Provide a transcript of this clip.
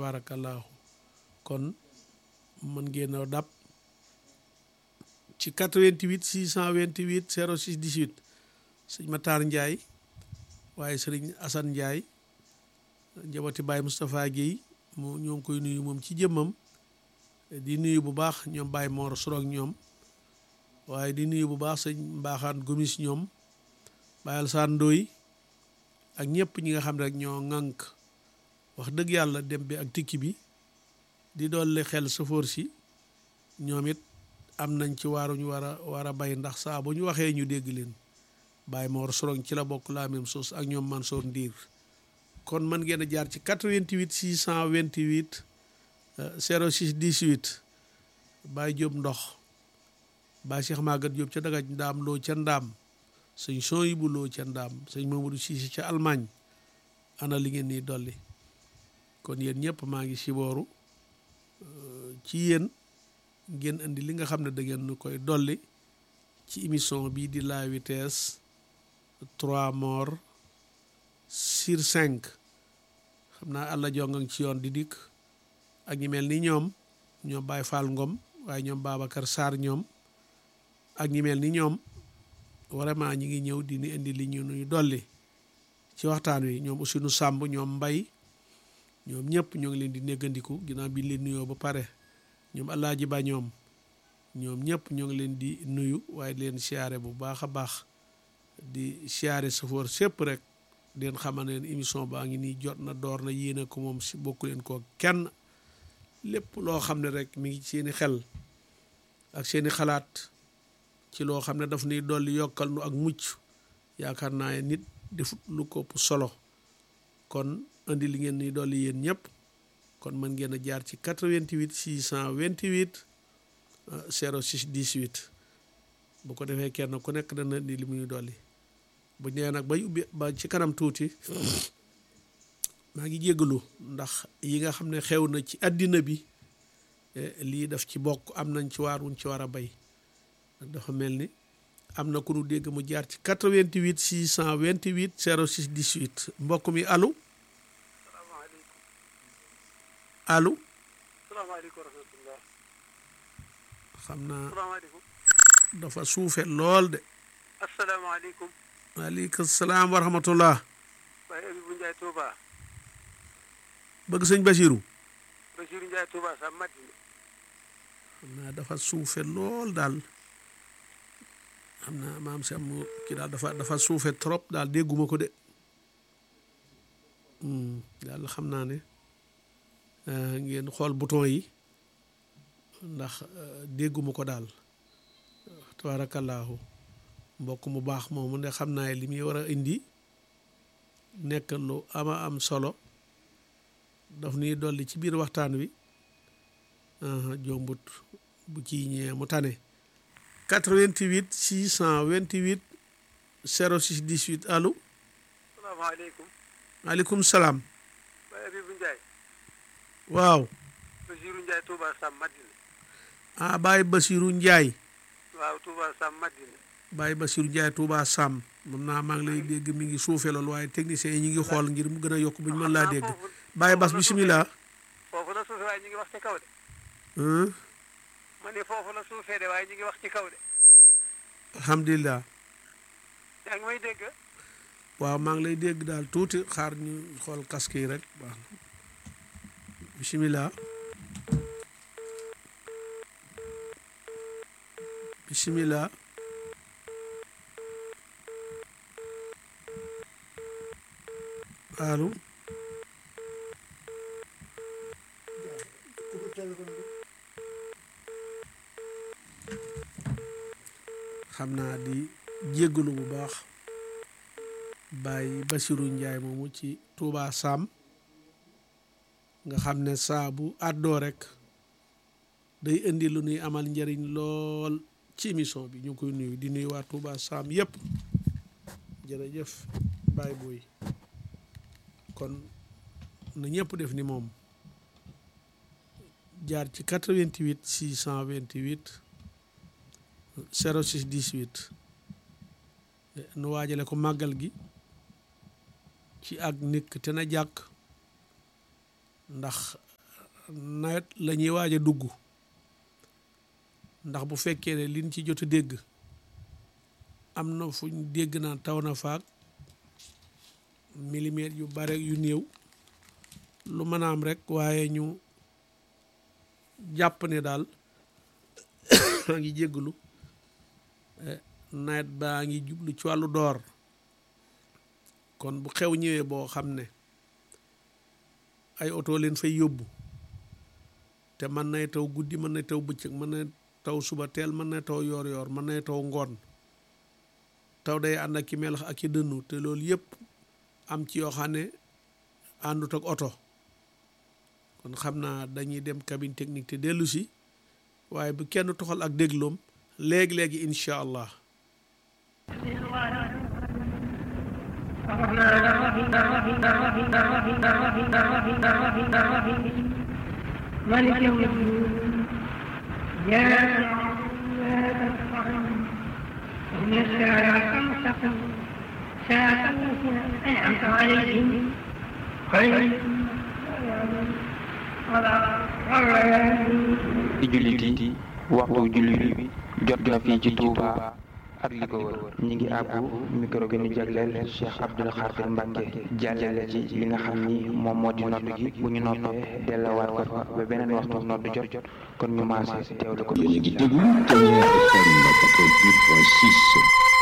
tabaarakallaahu kon mën ngeen a dab ci 88 628 06 18 sëñ Matar Ndiaye waaye sëriñ Assane Ndiaye njaboti Baye Moustapha Guèye mu ñoo ngi koy nuyu moom ci jëmmam di nuyu bu baax ñoom Baye Mor Surok ñoom waaye di nuyu bu baax sëñ Mbaaxaan Gomis ñoom Baye Alsaan Ndoy ak ñëpp ñi nga xam ne rek ñoo ŋànk wax dëgg yàlla dem bi ak tikki bi di dolli xel sëfoor si ñoom it am nañ ci waaruñu war a war a bay ndax saa bu ñu waxee ñu dégg leen Baye Mor Surok ci la bokk la même chose ak ñoom Mansour Ndiir kon mën ngeen a jaar ci 88 628 06 18 Baye Diop ndox Baye Cheikh Maguette Diop ca dagaj ndaam loo ca ndaam sëñ son yi bu loo ca ndaam sëñ Mamadou Cissé ca Allemagne ana li ngeen nii dolli kon yéen ñëpp maa ngi sibooru ci yéen ngeen indi li nga xam ne da ngeen nu koy dolli ci émission bii di la vitesse trois morts sur cinq xam naa àlla jongang ci yoon di dikk ak ñi mel ni ñoom ñoom Baye Fall Ngom waaye ñoom Babacar Sarr ñoom ak ñi mel ni ñoom vraiment ñi ngi ñëw di ni indi li ñu nuy dolli ci waxtaan wi ñoom aussi nu sàmb ñoom mbay ñoom ñëpp ñoo ngi leen di néggandiku ginnaaw bi leen nuyoo ba pare ñoom Alaaji Ba ñoom ñoom ñëpp ñoo ngi leen di nuyu waaye di leen siyaare bu baax a baax di siyaare safoor sépp rek di leen xamal ne émission baa ngi nii jot na door na yéene ko moom si bokku leen ko kenn lépp loo xam ne rek mi ngi seeni xel ak seeni xalaat ci loo xam ne daf nuy dolli yokkal nu ak mucc yaakaar naa nit defut lu ko ëpp solo kon indi li ngeen ni dolli yéen ñëpp kon mën ngeen a jaar ci 88 628 06 18 bu ko defee kenn ku nekk dana indi li muy dolli bu ñëwee nag bay ubbi ba ci kanam tuuti maa ngi jéggalu ndax yi nga xam ne xew na ci àddina bi lii daf ci bokk am nañ ci waar wuñ ci war a bay dafa mel ni am na ku nu dégg mu jaar ci 88 628 06 18 mbokk mi allo allo salaamaaleykum wa rahmatulah. xam naa salaamaaleykum. dafa suufe lool de asalaamaaleykum. waaleykum salaam wa rahmatullah waaye Abibou Ndiaye Touba. bëgg sëñ Basiru Bachir Ndiaye Touba sa Madina. xam naa dafa suufe lool daal xam naa maam si am kii daal dafa dafa suufe trop daal dégguma ko de daal xam naa ne ngeen xool bouton yi ndax dégguma ko daal tabaarakallaahu mbokk mu baax moomu ne xam naa li muy war a indi nekk lu ama am solo daf nuy dolli ci biir waxtaan wi jombut bu ci ñëwee mu tane 88 628 06 18 allo salaamaaleykum. maaleykum salaam waaye Abibou Ndiaye. waaw Bachir Ndiaye Touba sa Madina. ah Baye Basiru Njaay waaw Touba sa Madina. Baye Basiru Njaay Touba Sam moom naa maa ngi lay dégg mi ngi suufe lool waaye techniciens yi ñu ngi xool ngir mu gën a yokk bu ñu mën laa dégg Baye Bas bisimilah foofu la suufee waaye ñu ngi wax ci kaw de. Hum, ma ne foofu la suufee de waaye ñu ngi wax ci kaw de. alhamdulilah yaa ngi may dégg. waaw maa ngi lay dégg daal tuuti xaar ñu xool casque yi rek baax na bisimilah bisimilah allo xam naa di jéggalu bu baax Baye Basiru Njaay moomu ci Touba Sam nga xam ne saa bu àddoo rek day indi lu nuy amal njëriñ lool ci émission bi ñu ngi koy nuyu di nuyu waa Touba Sam yépp jërëjëf Baye Boy kon na ñëpp def ni moom jaar ci 88 628 06 18 nu waajale ko màggal gi ci ak nikk te na jàkk ndax nawet la ñuy waaj a dugg ndax bu fekkee ne liñ ci jot a dégg am na fuñ dégg naan taw na faak milimètres yu bare yu néew lu mën a am rek waaye ñu jàpp ne daal maa ngi jégglu nawet baa ngi jublu ci wàllu door kon bu xew ñëwee boo xam ne ay oto leen fay yóbbu te mën nay taw guddi mën nay taw bëccëg mën na taw suba teel mën na taw yoor yoor mën nay taw ngoon taw day ànd ak ki melax ak ki dënnu te loolu yëpp am ci yoo xam ne àndut ak oto kon xam naa dañuy dem cabine technique te dellu si waaye bu kenn toxal ak dégloom léegi-léegi incha allah ملك يوم الدين يا إن الساعة المستقيم ساعة التي أنعمت عليهم خير ci jullit yi waxtu jullit bi jot na fii ci Touba ak li ko wër ñi ngi àbbu micro bi ñu jagleel Cheikh Abdoul Khadir Mbacke jàllale ci li nga xam ni moom moo di noddu gi bu ñu noppee delluwaat ko fa ba beneen waxtu noddu jot kon ñu maase teewlu ko yéen a ngi déglu Témoin FM 88.6